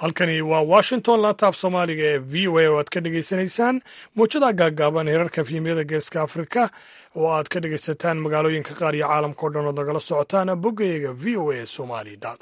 halkani waa washington laantaaf soomaaliga ee v o a oo aad ka dhegaysanaysaan muujada gaagaaban hirarka fiimyada geeska afrika oo aad ka dhegaysataan magaalooyinka qaar iyo caalamka o dhan ood nagala socotaan boggayaga v o a somali com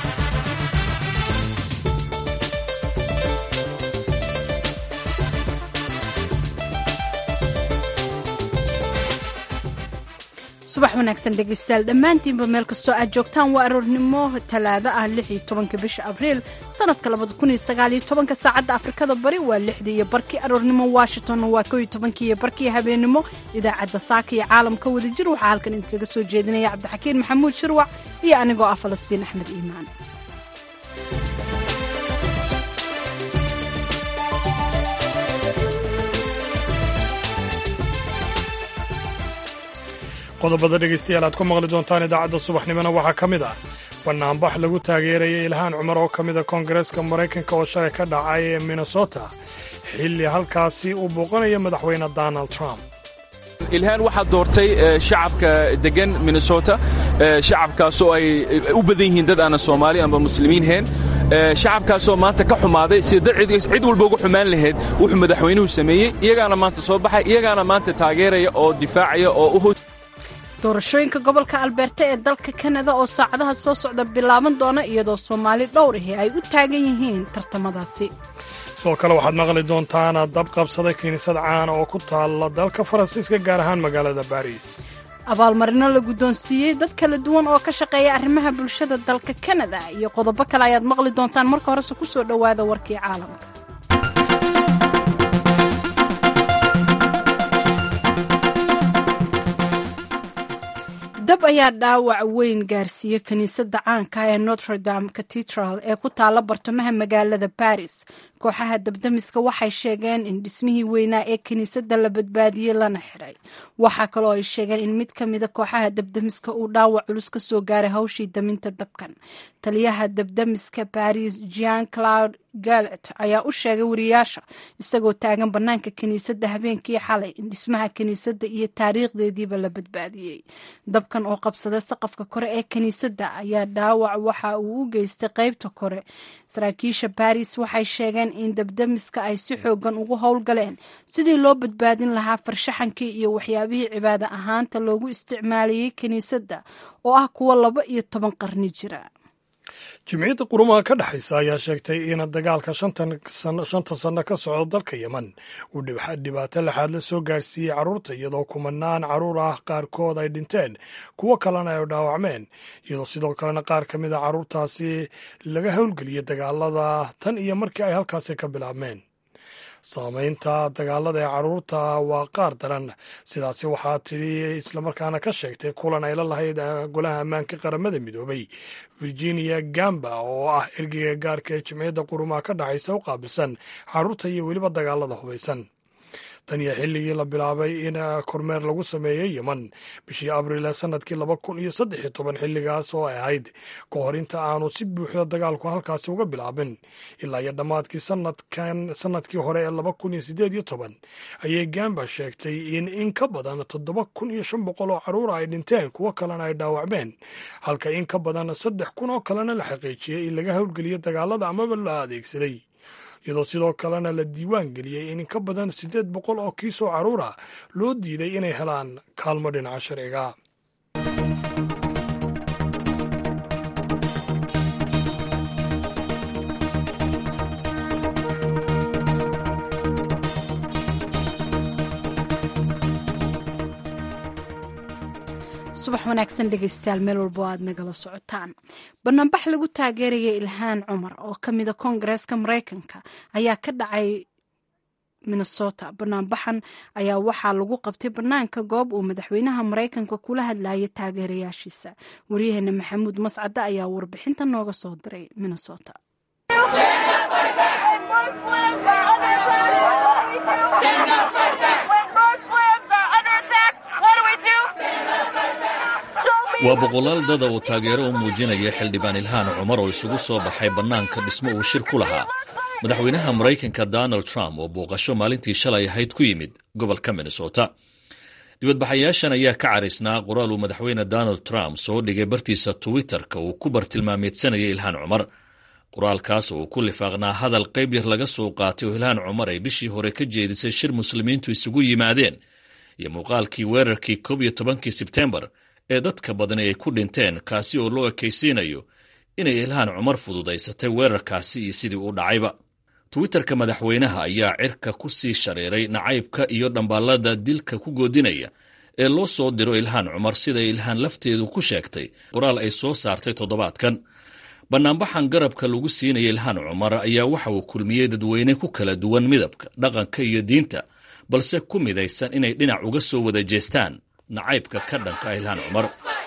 subax wanaagsan dhegaystayaal dhammaantiinba meel kastoo aad joogtaan waa aroornimo talaado ah lix iyo tobanka bisha abriil sanadka labada kun iyo sagaal iyo tobanka saacadda afrikada bari waa lixdii iyo barkii aroornimo washingtonna waa koo iyo tobankii iyo barkii habeenimo idaacadda saaka iyo caalamka wadajir waxaa halkan idinkaga soo jeedinaya cabdixakiin maxamuud shirwac iyo anigoo ah falastiin axmed iimaan qodobada dhegaystayaal aad ku maqli doontaan idaacadda subaxnimona waxaa ka mid ah bannaanbax lagu taageeraya ilhaan cumar oo ka mida koongareeska maraykanka oo shalay ka dhacay ee minnesota xilli halkaasi uu booqanaya madaxweyne donald trump ilhaan waxaa doortay shacabka degan minnesota shacabkaasoo ay u badan yihiin dad aanan soomaali amba muslimiin hayn shacabkaasoo maanta ka xumaaday sida cid walba uga xumaan lahayd wuxuu madaxweynuhu sameeyey iyagaana maanta soo baxay iyagaana maanta taageeraya oo difaacaya oo u doorashooyinka gobolka albeerta ee dalka kanada oo saacadaha soo socda bilaaban doona iyadoo soomaali dhowr ahi ay u taagan yihiin tartamadaasi sidoo kale waxaad maqli doontaan dab qabsaday kiniisad caana oo ku taalla dalka faransiiska gaar ahaan magaalada baariis abaalmarino la guddoonsiiyey dad kala duwan oo ka shaqeeya arrimaha bulshada dalka kanada iyo qodobo kale ayaad maqli doontaan marka horese ku soo dhowaada warkii caalamka dab ayaa dhaawac weyn gaarsiiyey kiniisadda caanka ee notre dame catedral ee ku taalla bartamaha magaalada baris kooxaha dabdamiska waxay sheegeen in dhismihii weynaa ee kiniisadda la badbaadiyey lana xiray waxaa kaloo ay sheegeen in mid ka mida kooxaha dabdamiska uu dhaawac culus ka soo gaaray hawshii daminta dabkan taliyaha dabdamiska baris jean claude galet ayaa u sheegay wariyaasha isagoo taagan bannaanka kiniisadda habeenkii xalay in dhismaha kiniisadda iyo taariikhdeediiba la badbaadiyey dabkan oo qabsaday saqafka kore ee kiniisadda ayaa dhaawac waxa uu u geystay qaybta kore saraakiisha baris waxay sheegeen in dabdamiska ay si xoogan ugu howlgaleen sidii loo badbaadin lahaa farshaxankii iyo waxyaabihii cibaado ahaanta loogu isticmaalayey kiniisadda oo ah kuwa laba iyo toban qarni jira jimciyadda qurumaha ka dhexaysa ayaa sheegtay in dagaalka shanta sanno ka socdo dalka yemen uu dhibaato laxaad la soo gaarsiiyey carruurta iyadoo kumanaan carruur ah qaarkood ay dhinteen kuwo kalena ay dhaawacmeen iyadoo sidoo kalena qaar ka mid a carruurtaasi laga howlgeliyey dagaalada tan iyo markii ay halkaasi ka bilaabmeen saamaynta dagaalada ee carruurta waa qaar daran sidaasi waxaa tidhi islamarkaana ka sheegtay kulan ay la lahayd golaha ammaanka qaramada midoobay virginia gamba oo ah ergeyga gaarka ee jimciyadda qurumaha ka dhexaysa u qaabilsan carruurta iyo weliba dagaalada hubaysan tan iyo xilligii la bilaabay in kormeer lagu sameeyey yemen bishii abriil ee sanadkii laba kun iyo saddex iyo toban xilligaas oo ay ahayd ka hor inta aanu si buuxda dagaalku halkaasi uga bilaabin ilaa iyo dhammaadkii sanadkan sanadkii hore ee laba kun iyo siddeed iyo toban ayay gamba sheegtay in in ka badan toddoba kun iyo shan boqol oo carruura ay dhinteen kuwo kalena ay dhaawacmeen halka in ka badan saddex kun oo kalena la xaqiijiyey in laga howlgeliyo dagaalada amaba la adeegsaday iyadoo sidoo kalena la diiwaan geliyey in ka badan siddeed boqol oo kiisoo carruura loo diiday inay helaan kaalmo dhinaca sharciga subax wanaagsan dhegaystayaal meel walbo aad nagala socotaan banaanbax lagu taageeraya ilhaan cumar oo ka mida koongareeska maraykanka ayaa ka dhacay minnesota banaanbaxan ayaa waxaa lagu qabtay bannaanka goob uu madaxweynaha maraykanka kula hadlayay taageerayaashiisa waryaheena maxamuud mascade ayaa warbixinta nooga soo diray minnesota waa boqolaal dada uu taageero u muujinaya xildhibaan ilhaan cumar oo isugu soo baxay bannaanka dhismo uu shir ku lahaa madaxweynaha maraykanka donald trump oo booqasho maalintii shalay ahayd ku yimid gobolka minnesota dibadbaxayaashan ayaa ka caraysnaa qoraal uu madaxweyne donald trump soo dhigay bartiisa twitter-ka uu ku bartilmaameedsanayay ilhaan cumar qoraalkaas oo ku lifaaqnaa hadal qayb yar laga soo qaatay oo ilhaan cumar ay bishii hore ka jeedisay shir muslimiintu isugu yimaadeen iyo muuqaalkii weerarkii koob iyo tobankii sebtembar ee dadka badani ay ku dhinteen kaasi oo loo ekaysiinayo inay ilhaan cumar fududaysatay weerarkaasi iyo sidii u dhacayba twitterka madaxweynaha ayaa cirka ku sii shareeray nacaybka iyo dhambaallada dilka ku goodinaya ee loo soo diro ilhaan cumar siday ilhaan lafteedu ku sheegtay qoraal ay soo saartay toddobaadkan bannaanbaxan garabka lagu siinaya ilhaan cumar ayaa waxa uu kulmiyey dadweyne ku kala duwan midabka dhaqanka iyo diinta balse ku midaysan inay dhinac uga soo wada jeestaan nacaybka ka dhanka ilhaan cumar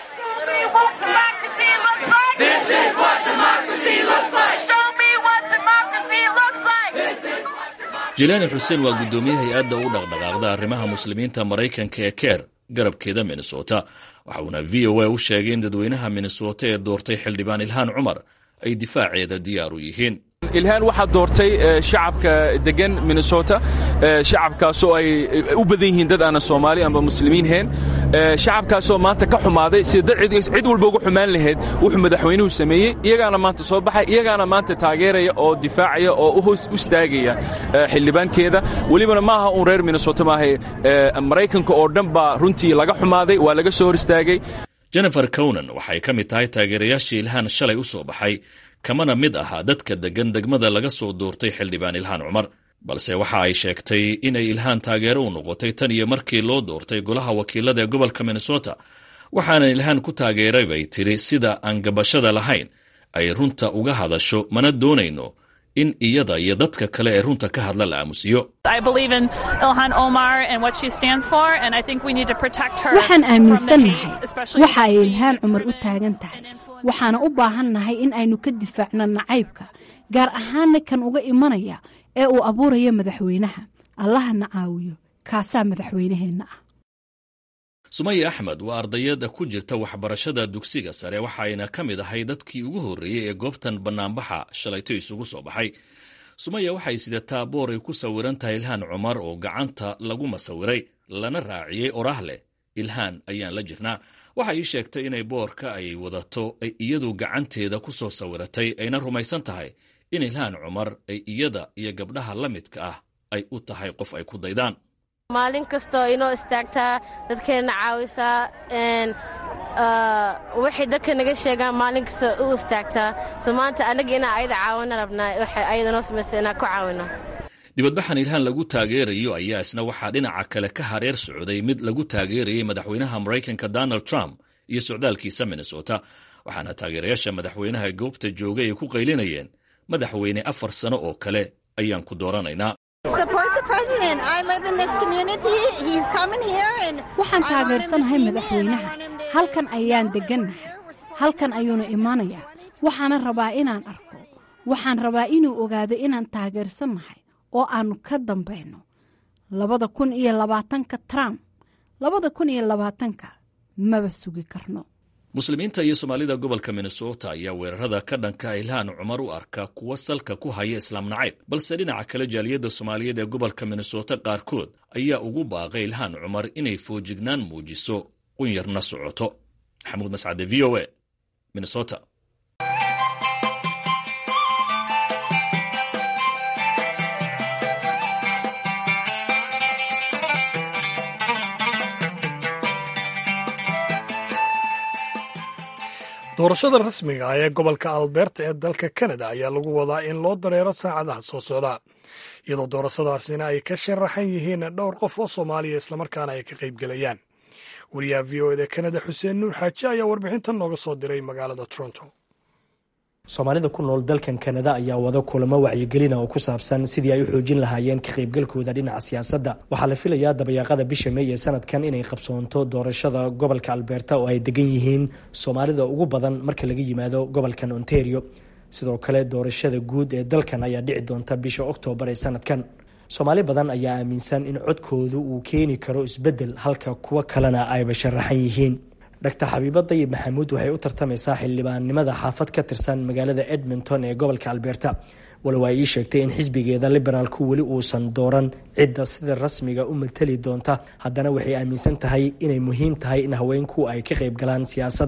jilaani xuseen waa guddoomiye hay-adda u dhaqdhaqaaqda arrimaha muslimiinta maraykanka ee keer garabkeeda minnesota waxa uuna v o a u sheegay in dadweynaha minnesota ee doortay xildhibaan ilhaan cumar ay difaaceeda diyaar u yihiin ilhaan waxaa doortay shacabka degan minnesota shacabkaasoo ay u badan yihiin dad aana soomaali amba muslimiin heen shacabkaasoo maanta ka xumaaday sida cid walba uga xumaan lahayd wuxuu madaxweynuhu sameeyey iyagaana maanta soo baxay iyagaana maanta taageeraya oo difaacaya oo u hoos istaagaya xildhibaankeeda welibana maaha uun reer minnesota maaha maraykanka oo dhan baa runtii laga xumaaday waa laga soo hor istaagay jennifer conan waxay ka mid tahay taageerayaashii ilhaan shalay u soo baxay kamana mid ahaa dadka deggan degmada laga soo doortay xildhibaan ilhaan cumar balse waxa ay sheegtay inay ilhaan taageero u noqotay tan iyo markii loo doortay golaha wakiilada ee gobolka minnesota waxaana ilhaan ku taageeray bay tiri sida aan gabashada lahayn ay runta uga hadasho mana doonayno in iyada iyo dadka kale ee runta ka hadla la aamusiyo waxaan aaminsannahay waxa ay ilhaan cumar u taagan tahay waxaana u baahannahay in aynu ka difaacno nacaybka gaar ahaanna kan uga imanaya ee uu abuuraya madaxweynaha allahana caawiyo kaasaa madaxweynaheenna ah sumaya axmed waa ardayada ku jirta waxbarashada dugsiga sare waxayna ka mid ahay dadkii ugu horreeyey ee goobtan bannaanbaxa shalayto isugu soo baxay sumaya waxay sidataa boor ay ku sawiran tahay ilhaan cumar oo gacanta lagu masawiray lana raaciyey oraah leh ilhaan ayaan la jirnaa waxay ii sheegtay inay boorka ay wadato ay iyadu gacanteeda ku soo sawiratay ayna rumaysan tahay in ilhaan cumar ay iyada iyo gabdhaha la midka ah ay u tahay qof ay ku daydaan maalin kastoo inoo istaagtaa dadkeenna caawisaa waxay dadka naga sheegaan maalin kasta u istaagtaa so maanta annaga inaa ayada caawina rabnaa waxay ayada noo samaysa inaan ku caawino dibadbaxan ilhaan lagu taageerayo ayaa isna waxaa dhinaca kale ka hareer socday mid lagu taageerayay madaxweynaha maraykanka donald trump iyo socdaalkiisa minnesota waxaana taageerayaasha madaxweynaha goobta joogay ay ku qaylinayeen madaxweyne afar sano oo kale ayaan ku dooranaynaa waxaan taageersanahay madaxweynaha halkan ayaan deggannahay halkan ayuuna imaanayaa waxaana rabaa inaan arko waxaan rabaa inuu ogaado inaan taageersannahay oo aannu ka dambayno labada kun iyo labaatanka trump labada kun iyo labaatanka maba sugi karno muslimiinta iyo soomaalida gobolka minnesota ayaa weerarada ka dhanka ilhaan cumar u arka kuwa salka ku haya islaam nacayb balse dhinaca kale jaaliyadda soomaaliyeed ee gobolka minnesota qaarkood ayaa ugu baaqay ilhaan cumar inay foojignaan muujiso qunyarna socoto maxamuud mascade v o a minnesota doorashada rasmiga ah ee gobolka alberta ee dalka kanada ayaa lagu wadaa in loo dareero saacadaha soo socda iyadoo doorashadaasina ay ka sharaxan yihiin dhowr qof oo soomaaliya islamarkaana ay ka qaybgelayaan wariyaha v o eda kanada xuseen nuur xaaji ayaa warbixintan nooga soo diray magaalada toronto soomaalida ku nool dalkan kanada ayaa wada kulamo wacyigelina oo ku saabsan sidii ay u xoojin lahaayeen ka qaybgalkooda dhinaca siyaasadda waxaa la filayaa dabayaaqada bisha meey ee sanadkan inay qabsoonto doorashada gobolka alberta oo ay degan yihiin soomaalida ugu badan marka laga yimaado gobolkan ontario sidoo kale doorashada guud ee dalkan ayaa dhici doonta bisha oktoobar ee sanadkan soomaali badan ayaa aaminsan in codkoodu uu keeni karo isbeddel halka kuwo kalena ayba sharaxan yihiin dr xabiibo dayib maxamuud waxay u tartamaysaa xildhibaannimada xaafad ka tirsan magaalada edmonton ee gobolka alberta walow ay ii sheegtay in xisbigeeda liberaalku weli uusan dooran cidda sida rasmiga u matali doonta haddana waxay aaminsan tahay inay muhiim tahay in haweenku ay ka qayb galaan siyaasadda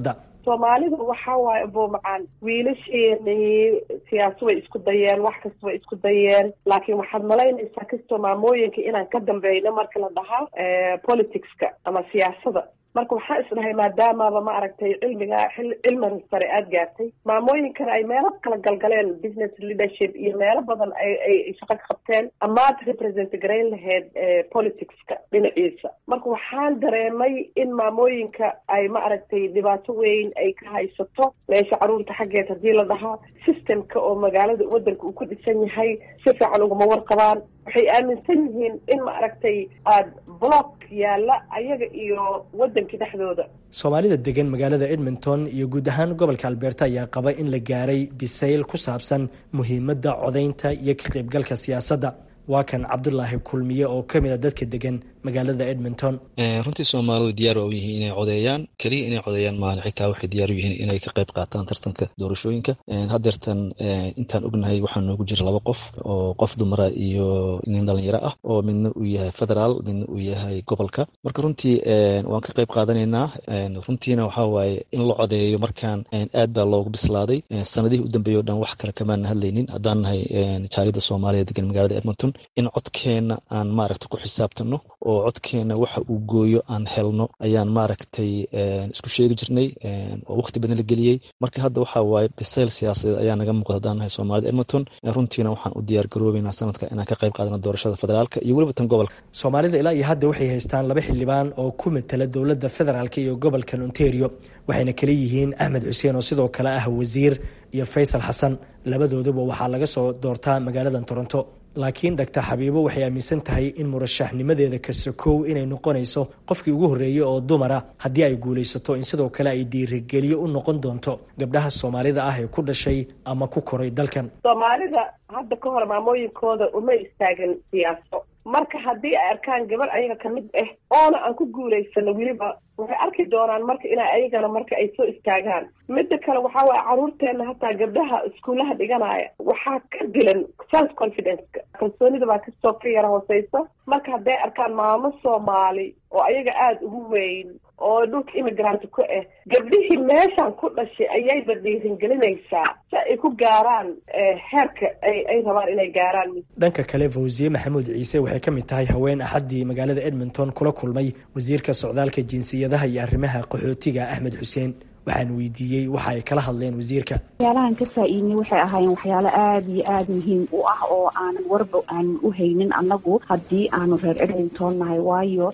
soomaalida waxaa waaye boomacaan wiilasheenii siyaasa way isku dayeen wax kasta way isku dayeen laakiin waxaad malaynaysaa kastoo maamooyinka inaan ka dambeyno marka la dhahaa politicska ama siyaasada marka waxaa isdhahay maadaamaba ma aragtay cilmiga cilmiga sare aada gaartay maamooyinkana ay meelo kala galgaleen business leadership iyo meelo badan ay shaqo ka qabteen amaad represent garayn lahayd politicska dhinaciisa marka waxaan dareemay in maamooyinka ay ma aragtay dhibaato weyn ay ka haysato meesha caruurta xaggeed haddii la dhahaa systemka oo magaalada wadanka uu ku dhisan yahay si fiican uguma warqabaan waxay aaminsan yihiin in ma aragtay aada block yaalla ayaga iyo wadankii dhexdooda soomaalida degan magaalada edmonton iyo guud ahaan gobolka albeerta ayaa qaba in la gaaray bisayl ku saabsan muhiimadda codaynta iyo ka qaybgalka siyaasadda waa kan cabdulaahi kulmiye oo ka mid a dadka degan magaalada edmonton runtii soomaalidu diyaar waa u yihiin inay codeeyaan keliya inay codeeyaan maahan xitaa waxay diyaar u yihiin inay ka qayb qaataan tartanka doorashooyinka haddeertan intaan ognahay waxaa noogu jira laba qof oo qof dumara iyo nin dhalinyaro ah oo midna uu yahay federaal midna uu yahay gobolka marka runtii waan ka qayb qaadanaynaa runtiina waxaa waaye in la codeeyo markaan aad baa loogu bislaaday sanadihii u dambeeyay o dhan wax kale kamaana hadlaynin haddaan nahay jaaliyadda soomaaliya degan magaalada edmonton in codkeenna aan maaragta ku xisaabtano oo codkeena waxa uu gooyo aan helno ayaan maaragtay isku sheegi jirnay oo waqti badan la geliyey marka hadda waxaa waaye bisayl siyaasadeed ayaa naga muuqda haddaan nahay soomaalida edmonton runtiina waxaan u diyaar garoobeynaa sanadka inaan ka qayb qaadano doorashada federaalka iyo weliba tan gobolka soomaalida ilaa iyo hadda waxay haystaan laba xildhibaan oo ku matala dowladda federaalk iyo gobolkan ontario waxayna kala yihiin axmed xuseen oo sidoo kale ah wasiir iyo faysal xasan labadooduba waxaa laga soo doortaa magaaladan toronto laakiin doctor xabiibo waxay aaminsan tahay in murashaxnimadeeda kasakow inay noqonayso qofkii ugu horreeyey oo dumara haddii ay guulaysato in sidoo kale ay dhiirigeliyo u noqon doonto gabdhaha soomaalida ah ee ku dhashay ama ku koray dalkan soomaalida hadda ka hor maamooyinkooda uma istaagin siyaaso marka haddii ay arkaan gabar ayaga ka mid ah oona aan ku guulaysano weliba waxay arki doonaan marka inay ayagana marka ay soo istaagaan midda kale waxaa waaye caruurteena hataa gabdhaha iskuullaha dhiganaya waxaa ka dilan self confidence-ka kalsoonida baa kastoo ka yara hooseysa marka hadday arkaan maamo soomaali oo ayaga aada ugu weyn oo dhulka immigrant ku ah gabdhihii meeshan ku dhashay ayayba dhiiringelinaysaa si ay ku gaaraan heerka ay ay rabaan inay gaaraan dhanka kale fawsiye maxamuud ciise waxay ka mid tahay haween axaddii magaalada edmonton kula kulmay wasiirka socdaalka jinsiyadaha iyo arrimaha qaxootiga axmed xuseen waxaan weydiiyey waxa ay kala hadleen wasiirka waxyaalahan ka faa-iidnay waxay ahaayeen waxyaalo aada iyo aada muhiim u ah oo aanan warba aanan u haynin annagu haddii aanu reer edmonton nahay waayo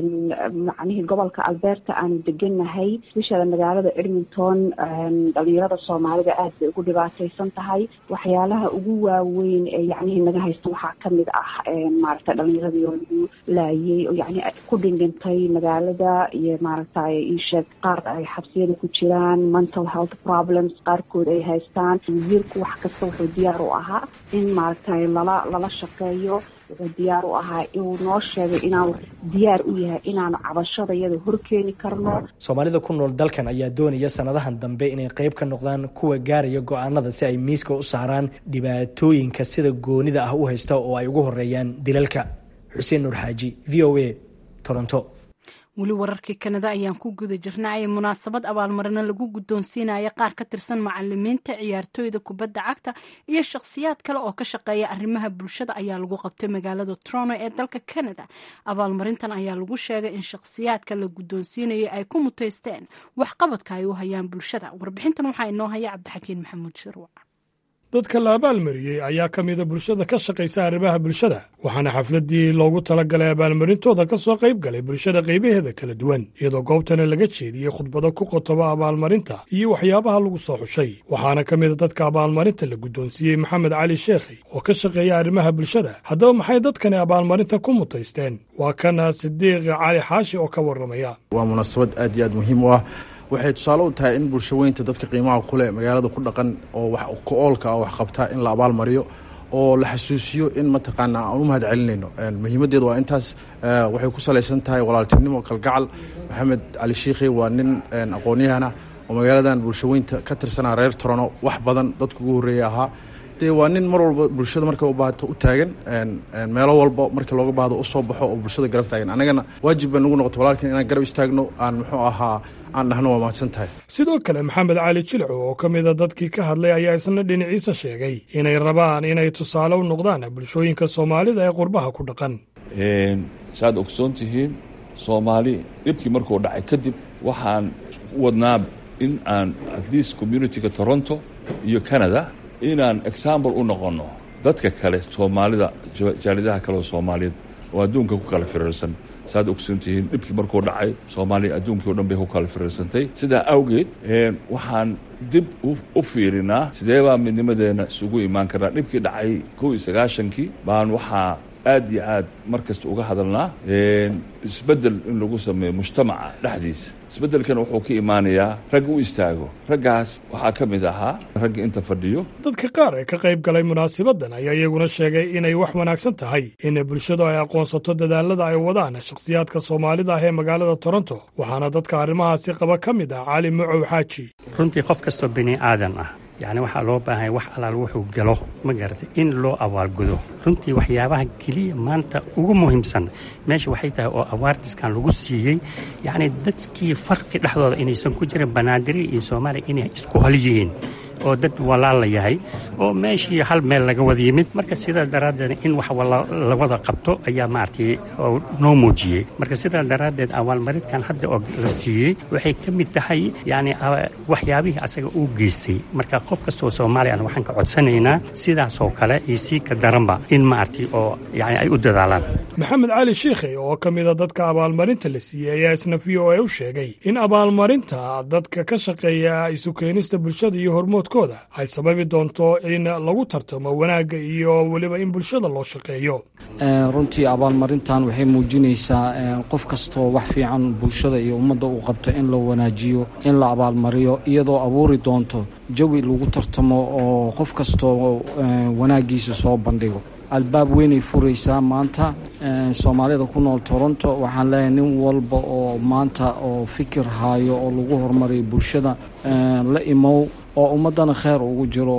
macnihii gobolka alberta aanu degannahay especially magaalada edmonton dhalinyarada soomaalida aada bay ugu dhibaataysan tahay waxyaalaha ugu waaweyn ee yacnihii naga haysta waxaa kamid ah maaragtay dhalinyaradii oo lagu laayay oo yacni ku dhindhintay magaalada iyo maaragtay isheeg qaar ay xabsiyada ku jiraan mental health problems qaarkood ay haystaan wasiirku wax kasta wuxuu diyaar u ahaa in maaragtay lala lala shaqeeyo wuxuu diyaar u ahaa inuu noo sheegay inaanu diyaar u yahay inaanu cabashada iyada horkeeni karno soomaalida ku nool dalkan ayaa doonaya sanadahan dambe inay qayb ka noqdaan kuwa gaaraya go-aanada si ay miiska u saaraan dhibaatooyinka sida goonida ah u haysta oo ay ugu horeeyaan dilalka xuseen nuur xaaji v o a toronto weli wararkii kanada ayaan ku guda jirnay munaasabad abaalmarino lagu guddoonsiinaya qaar ka tirsan macalimiinta ciyaartooyda kubadda cagta iyo shakhsiyaad kale oo ka shaqeeya arrimaha bulshada ayaa lagu qabtay magaalada trono ee dalka canada abaalmarintan ayaa lagu sheegay in shakhsiyaadka la guddoonsiinayay ay ku muteysteen waxqabadka ay u hayaan bulshada warbixintan waxaa inoo haya cabdixakiin maxamuud shirwac dadka la abaalmariyey ayaa ka mida bulshada ka shaqaysa arrimaha bulshada waxaana xafladdii loogu talagalay abaalmarintooda ka soo qayb galay bulshada qaybaheeda kala duwan iyadoo goobtana laga jeediyey khudbado ku qotoba abaalmarinta iyo waxyaabaha lagu soo xushay waxaana ka mida dadka abaalmarinta la guddoonsiiyey maxamed cali sheekhi oo ka shaqeeya arrimaha bulshada haddaba maxay dadkani abaalmarinta ku mutaysteen waa kana sidiiq cali xaashi oo ka warramaya waa munaasabad aad iyo aad muhiim u ah waxay tusaale u tahay in bulshaweynta dadka qiimaha kuleh magaalada ku dhaqan oo wax ka-oolka ah wax qabtaa in la abaalmariyo oo la xasuusiyo in mataqaana aan u mahad celinayno muhiimaddeedu waa intaas waxay ku salaysan tahay walaaltinimo kalgacal maxamed cali shiikhi waa nin aqoon-yahana oo magaaladan bulshaweynta ka tirsanaa reer torono wax badan dadka ugu horreeya ahaa dee waa nin mar walba bulshada markay u baahato u taagan meelo walba markii looga baahdo usoo baxo oo bulshada garab taagan annagana waajib baa nagu noqoto walaalkan inaan garab istaagno aan muxuu ahaa aan dhahno waa mahadsan tahay sidoo kale maxamed cali jilco oo ka mida dadkii ka hadlay ayaa isna dhinaciisa sheegay inay rabaan inay tusaale u noqdaan bulshooyinka soomaalida ee qurbaha ku dhaqan saaad ogsoon tihiin soomaali dhibkii markuu dhacay kadib waxaan wadnaa in aan at least communitiga toronto iyo canada inaan example u noqonno dadka kale soomaalida jaalidaha kale oo soomaaliyeed oo adduunka ku kala firiirsan saaad ogsoon tihiin dhibkii markuu dhacay soomaaliya adduunkii o dhan bay ku kala firiirsantay sidaa awgeed waxaan dib u fiirinaa sidee baa midnimadeenna isugu imaan karnaa dhibkii dhacay kow iyo sagaashankii baan waxaa aad iyo aad mar kasta uga hadalnaa isbeddel in lagu sameeyo mujtamaca dhexdiisa isbeddelkan wuxuu ka imaanayaa rag u istaago raggaas waxaa ka mid ahaa ragga inta fadhiyo dadka qaar ee ka qayb galay munaasabaddan ayaa iyaguna sheegay inay wax wanaagsan tahay in bulshadu ay aqoonsato dadaalada ay wadaan shakhsiyaadka soomaalida ah ee magaalada toronto waxaana dadka arrimahaasi qaba ka mid ah cali mucow xaaji runtii qof kastoo bini aadan ah yacni waxaa loo baahanya wax allaal wuxuu galo ma garatay in loo abaalgudo runtii waxyaabaha keliya maanta ugu muhiimsan meesha waxay tahay oo awaartiskan lagu siiyey yacni dadkii farqi dhexdooda inaysan ku jirin banaadiri iyo soomaaliya inay isku hol yihiin oo dad walaala yahay oo meeshii hal meel laga wada yimid marka sidaas daraaddeed in wax la wada qabto ayaa maaragtay noo muujiyey marka sidaas daraaddeed abaalmaridkan hadda oo la siiyey waxay ka mid tahay yacni waxyaabihii asaga uu geystay marka qof kastoo soomaaliya waxaan ka codsanaynaa sidaasoo kale iyo sii ka daranba in maaragtay oo yani ay u dadaalaan maxamed cali shiikhe oo ka mida dadka abaalmarinta la siiyey ayaa isna v o a u sheegay in abaalmarinta dadka ka shaqeeya isu keenista bulshada iyo hormoodkooda ay sababi doonto in lagu tartamo wanaagga iyo weliba in bulshada loo shaqeeyo runtii abaalmarintan waxay muujinaysaa qof kastoo wax fiican bulshada iyo ummadda uu qabto in la wanaajiyo in la abaalmariyo iyadoo abuuri doonto jawi lagu tartamo oo qof kastoo wanaaggiisa soo bandhigo albaab weynay furaysaa maanta soomaalida ku nool toronto waxaan leeyahay nin walba oo maanta oo fikir haayo oo lagu horumariyo bulshada la imow oo ummaddana kheer ugu jiro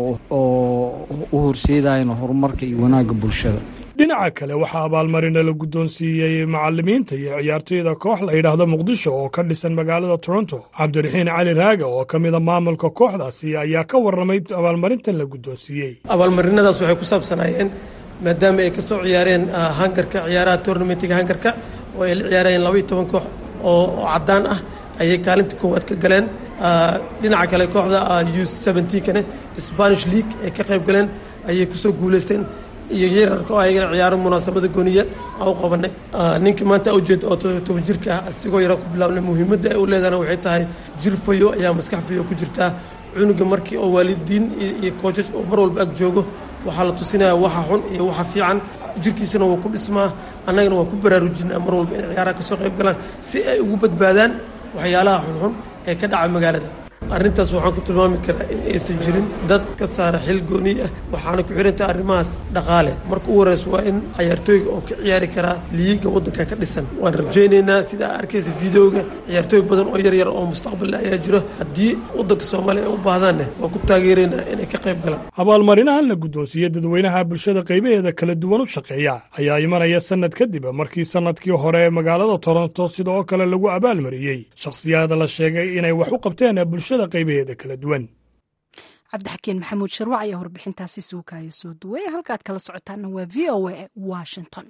oo u horseedayana horumarka iyo wanaagga bulshada dhinaca kale waxaa abaalmarina la guddoonsiiyey macalimiinta iyo ciyaartoyda koox la yidhaahdo muqdisho oo ka dhisan magaalada toronto cabdiraxiin cali raaga oo ka mida maamulka kooxdaasi ayaa ka warramay abaalmarintan la guddoonsiiyey abaalmarinadaas waxay ku saabsanaayeen maadaama ay ka soo ciyaareen hangarka ciyaaraha tournamentiga hangarka oo ay la ciyaarayeen labaiyo toban koox oo caddaan ah ayay kaalinta koowaad ka galeen dhinaca kale kooxda u seventeenkane spanish league ay ka qayb galeen ayay kusoo guulaysteen iyo yararka oo ayagana ciyaaro munaasabada gooniya aan u qabanay ninkii maanta ujeeda oo toban jirka ah asigoo yara ku bilaabnay muhiimadda ay u leedahana waxay tahay jir fayo ayaa maskax fayo ku jirtaa cunuga markii oo waalidiin iyo koojaj oo mar walba ag joogo waxaa la tusinaya waxa xun iyo waxa fiican jirkiisana waa ku dhismaa annagana waa ku baraarujinaa mar walba inay ciyaaraha ka soo qayb galaan si ay ugu badbaadaan waxyaalaha xunxun ee ka dhaca magaalada arrintaas waxaan ku tilmaami karaa in aysan jirin dad ka saara xil gooni ah waxaana ku xidhantaha arrimahaas dhaqaale marka u horeysa waa in cayaartooyga oo ka ciyaari karaa liiga waddanka ka dhisan waan rajaynaynaa sida arkaysa videoga ciyaartooy badan oo yaryar oo mustaqballa ayaa jiro haddii waddanka soomaaliya ay u baahdaanne waa ku taageeraynaa inay ka qayb galaan abaalmarinahan la guddoonsiiyey dadweynaha bulshada qaybaheeda kala duwan u shaqeeya ayaa imanaya sannad kadib markii sannadkii hore ee magaalada toronto sida oo kale lagu abaalmariyey shakhsiyaada la sheegay inay wax u qabteen bulshada qaybaheeda kala duwan cabdixakiin maxamuud sharwac ayaa warbixintaasi suukaayo soo duway halkaad kala socotaana waa v o a washington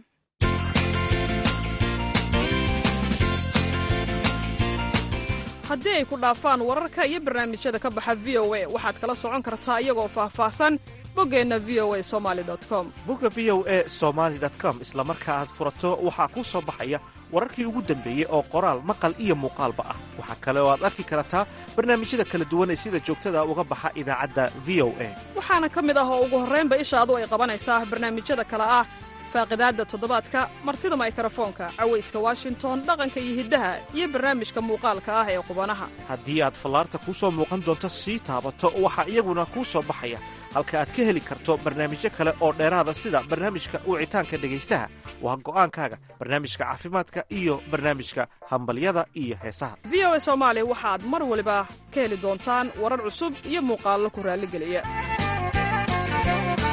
haddii ay ku dhaafaan wararka iyo barnaamijyada ka baxa v o a waxaad kala socon kartaa iyagoo faahfaahsan boggeenna v o a somali com bogga v o a somaali com isla marka aad furato waxaa kuu soo baxaya wararkii ugu dambeeyey oo qoraal maqal iyo muuqaalba ah waxaa kale oo aad arki kartaa barnaamijyada kala duwan ee sida joogtada uga baxa idaacadda v o a waxaana ka mid ah oo ugu horraynba ishaadu ay qabanaysaa barnaamijyada kale ah faaqidaadda toddobaadka martida maykarafoonka cawayska washington dhaqanka iyo hiddaha iyo barnaamijka muuqaalka ah ee qubanaha haddii aad fallaarta kuu soo muuqan doonto sii taabato waxaa iyaguna kuu soo baxaya halka aad ka heli karto barnaamijyo kale oo dheeraada sida barnaamijka wicitaanka dhegaystaha waa go'aankaaga barnaamijka caafimaadka iyo barnaamijka hambalyada iyo heesaha v o a soomaali waxaad mar waliba ka heli doontaan warar cusub iyo muuqaallo ku raalligeliya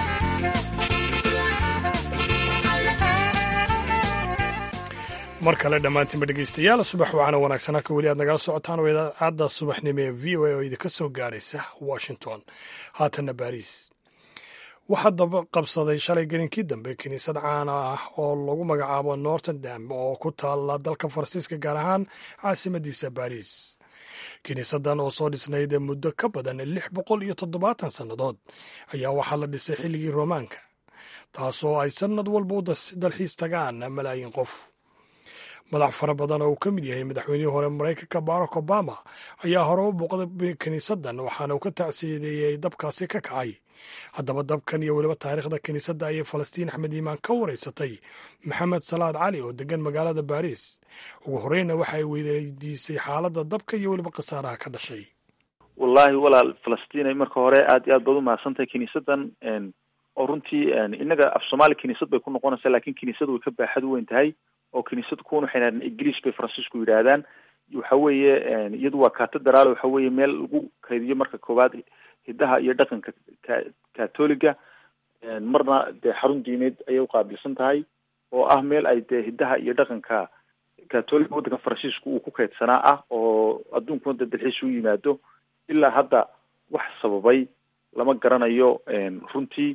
mar kale dhammaantiinba dhegeystayaal subax waxaana wanaagsan halka weli aad nagala socotaan oo idaacadda subaxnimo ee v o a oo idinka soo gaaraysa washington haatanna baariis waxaa daba qabsaday shalay gelinkii dambe kiniisad caana ah oo lagu magacaabo nortendam oo ku taala dalka faransiiska gaar ahaan caasimadiisa baariis kiniisadan oo soo dhisnayd muddo ka badan lix boqol iyo toddobaatan sannadood ayaa waxaa la dhisay xilligii roomaanka taasoo ay sannad walba u dalxiis tagaan malaayiin qof madax fara badan oo uu ka mid yahay madaxweynihii hore maraykanka barack obama ayaa hore u booqday kiniisadan waxaana uu ka tacsiideeyey dabkaasi ka kacay haddaba dabkan iyo weliba taariikhda kiniisadda ayay falastiin axmed iimaan ka wareysatay maxamed salaad cali oo degan magaalada baariis ugu horeyna waxa ay weydiisay xaaladda dabka iyo weliba khasaaraha ka dhashay wallaahi walaal falastiin marka hore aad iyo aad baad umahadsantahay kiniisadan oo runtii inaga af soomaali kiniisad bay ku noqonaysaa lakin kiniisadu way ka baaxad u weyn tahay oo kiniisad kuwan waxay yidhahdeen ingiliis bay faransiisku yidhaahdaan waxa weeye iyadu waa catedral waxa weeye meel lagu kaydiyo marka koowaad hidaha iyo dhaqanka ka catoliga marna dee xarun diineed ayay uqaabilsan tahay oo ah meel ay dee hidaha iyo dhaqanka catoliga waddanka faransiisku uu ku kaydsanaa ah oo adduunkuna dee dalxiis u yimaado ilaa hadda wax sababay lama garanayo runtii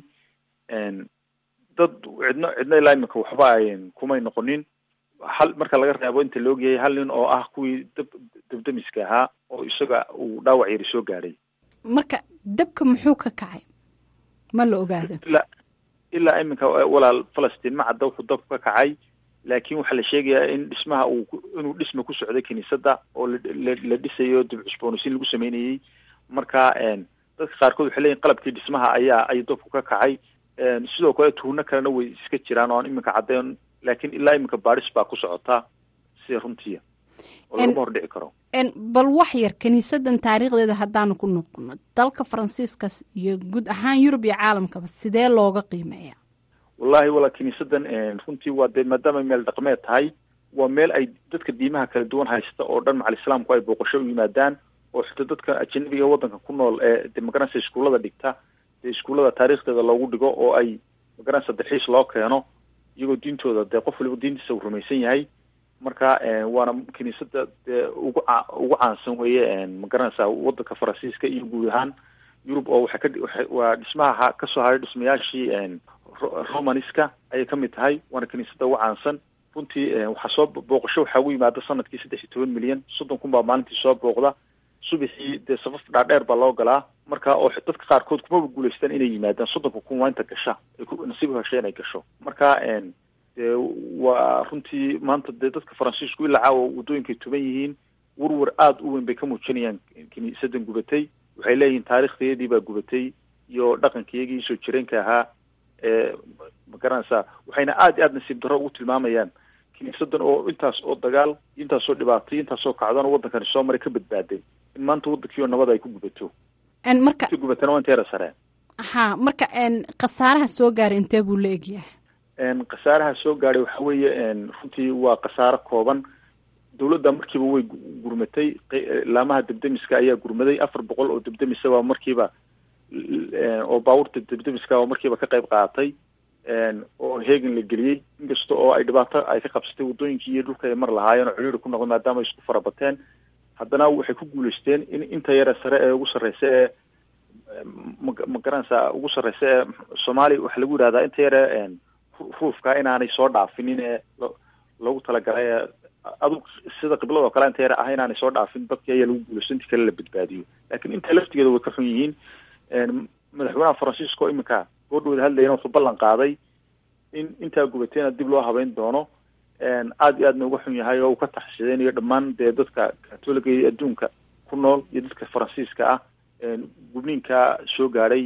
dad cidno cidno ilaa imika waxba kumay noqonin hal marka laga reebo inta la ogyahay hal nin oo ah kuwii dab dabdamiska ahaa oo isaga uu dhaawac yari soo gaadhay marka dabka muxuu ka kacay ma la ogaada ilaa ilaa iminka walaal falastiin ma cadda wuxuu dabku ka kacay laakiin waxaa la sheegayaa in dhismaha uu inuu dhisma ku socday kiniisadda oo la dhisayo dib cusboonaysiin lagu sameynayey marka dadka qaarkood waxay leeyihin qalabkii dhismaha ayaa ay dabku ka kacay sidoo kale tuhno kalena way iska jiraan oo aan iminka caddeyn laakiin ilaa iminka baadhis baa ku socota sida runtiia oo lagama hor dhici karo bal wax yar kiniisadan taariikhdeeda haddaanu ku noqono dalka faransiiska iyo guud ahaan yurub iyo caalamkaba sidee looga qiimeeya wallahi walaa kiniisadan runtii waa dee maadaama meel dhaqmeed tahay waa meel ay dadka diimaha kala duwan haysta oo dhan macal islaamku ay booqasho u yimaadaan oo xitaa dadka ajanabiga waddanka ku nool ee de magaranaysa iskuullada dhigta dee iskuullada taariikhdeeda loogu dhigo oo ay magaranaysa dalxiis loo keeno iyagoo diintooda dee qof waliba diintiisa uu rumaysan yahay marka waana kiniisada dee ugu ca ugu caansan weeye magaranaysa waddanka faransiiska iyo guud ahaan yurub oo waxay ka waa dhismaha kasoo haray dhismayaashii romaniska ayay ka mid tahay waana kiniisada ugu caansan runtii waxaa soo booqasho waxaa ugu yimaada sanadkii saddex iyo toban milyan soddon kun baa maalintii soo booqda subaxii dee safaf dhaadheer baa loo galaa marka oo dadka qaarkood kumaba guulaystaan inay yimaadaan soddonka kun waa inta gasha ay ku nasiib hesha inay gasho marka dee waa runtii maanta dee dadka faransiisku ilaa caawa waddooyinkay tuban yihiin warwar aada u weyn bay ka muujinayaan kiniisadan gubatay waxay leeyihiin taariikhdayadii baa gubatay iyo dhaqankiyagii soo jireenka ahaa ee magaranaysaa waxayna aada iyo aada nasiib darro ugu tilmaamayaan kiniisadan oo intaas oo dagaal intaasoo dhibaatay intaasoo kacdan oo waddankani soo maray ka badbaaday in maanta waddankii oo nabad ay ku gubato marka inta gubatana waa inteera sare ha marka khasaaraha soo gaaray intee buu la egyahay khasaaraha soo gaadhay waxa weeye runtii waa khasaaro kooban dawladda markiiba way gurmatay laamaha debdemiska ayaa gurmaday afar boqol oo debdemisa baa markiiba oo baabuurta debdemiska oo markiiba ka qayb qaadatay oo heegan la geliyey inkasta oo ay dhibaato ay ka qabsatay waddooyinkii iyo dhulka ay mar lahaayeen oo ciriiri ku noqday maadaama ay isku farabateen haddana waxay ku guulaysteen in inta yare sare ee ugu sarreysa ee ma garanaysaa ugu sarreysa ee soomaaliya waxaa lagu yidhahdaa inta yare ruufka inaanay soo dhaafinin ee loogu talagalay ee adug sida qiblada oo kale inta yare ah inaanay soo dhaafin dadkii ayaa lagu guulaysto intii kale la badbaadiyo laakiin inta laftigeeda way ka xun yihiin madaxweynaha faransiisko iminka goordhowda hadlayana wuxuu ballan qaaday in intaa gubatayna dib loo habeyn doono aada iyo aadna uga xun yahay oo uu ka taxsideynayo dhammaan dee dadka katoliga iyo adduunka ku nool iyo dadka faransiiska ah gubniinka soo gaadhay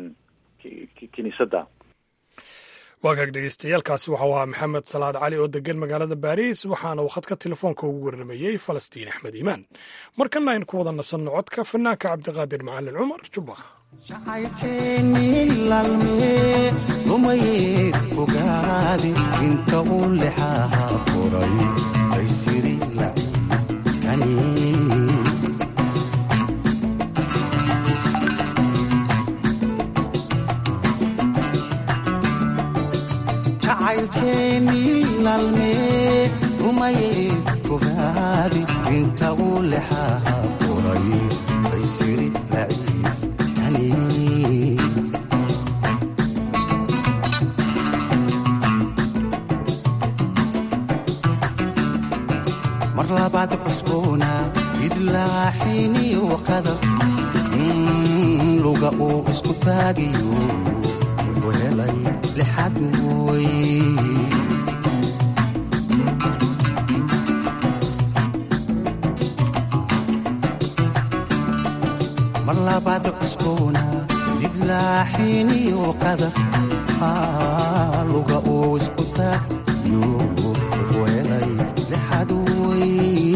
kiniisadda waagaag dhegeystayaaalkaasi waxau ahaa maxamed salaad cali oo degan magaalada baariis waxaana uu khadka telefoonka ugu warramayey falastiin axmed iimaan markana aynu ku wada nasanno codka fanaanka cabdiqaadir macalin cumar jubba jacaylkeennii laalmee lumayee fogaade inta uu lexaha koray baysiri lacibkani jacaylkeennii laalmee rumaye fogaadi inta uu lexaha qoray baysiri laciif kani mar labaad cusboona idlaaxiniyo qadaf luga uu isku taagiyo wuxuu helay lixad way mar labaad cusboona didlaaxiniyo qadaf luga uu isku taagiyo wuxuu helay lixad way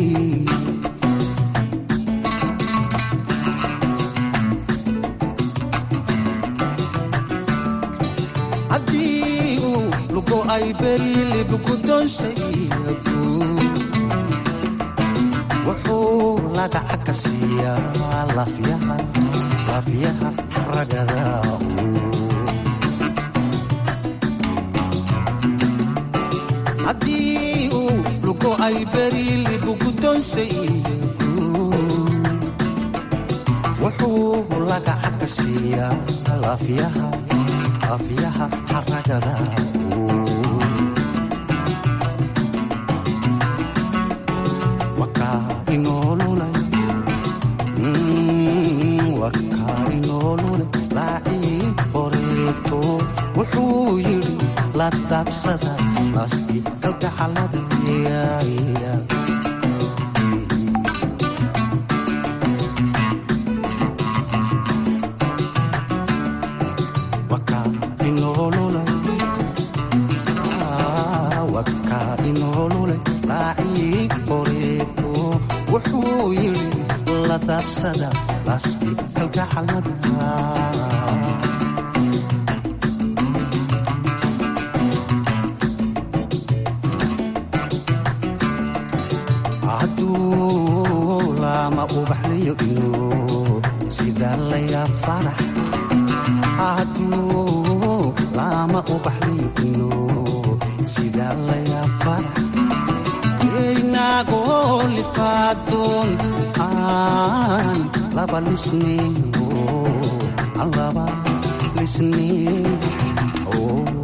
haddii uu lugo ay berilib guddoonsayagu wuxuu lagaca ka siiyaa lafyaha lafyaha ragada haddii uu lugo ay berilib guddoonsayagu wuxuu lagaca ka siiyaa lafyaha afyaha xaragada wakaa inoolulay wakaa inoolulay laacii qoreeto wuxuu yidhi la daabsada naaskii kalgacalada wuxuu yidhi la daabsada naaskii kalgacalada hadduu lama ubaxliyo inuu sidaa layaa farax hadduu lama ubaxliyo inuu sidaa layaa farax inagoo lifaadon aan laba lisneyo aan laba lisneyo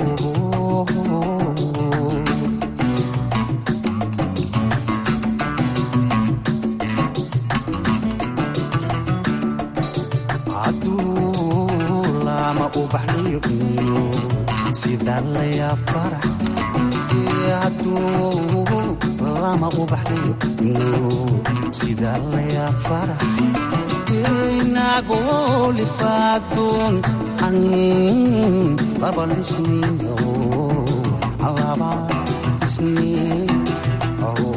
hadduu lama ubaxliyo inuu sidaa layaa farax hadduu lama ubaxliyo inuu sidaa layaa farax inagoo lifaadon an laba lisneyo an laba lisneyo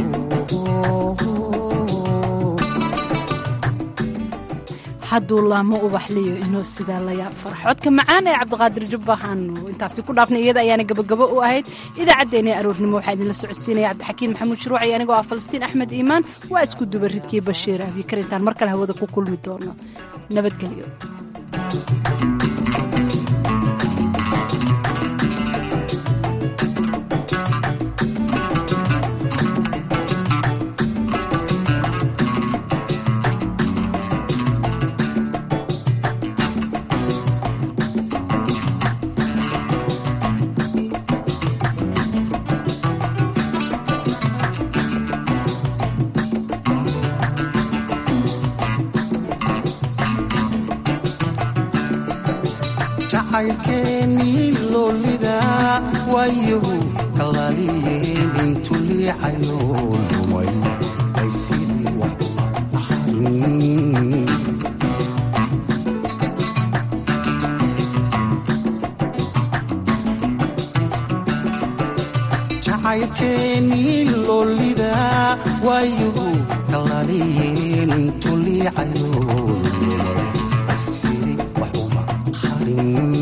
hadduu laamo ubaxliyo inuu sidaa layaab farax codka macaan ee cabdiqaadir jubbahaanu intaasi ku dhaafnay iyada ayaana gabagabo u ahayd idaacaddeenii aroornimo waxaa idinla socodsiinaya cabdixakiin maxamuud shuruuci anigoo ah falastiin axmed iimaan waa isku duba ridkii bashiir abikar intaan mar kale hawada ku kulmi doono nabadgelyo jacaylkeennii loolida waayahu kalaaliyeen intu liicayo lumay ay sidii wax ahayn jacaylkeennii loolida waayahu kalaaliyeen intu liicayo lumay ay sidii wax uma ahayn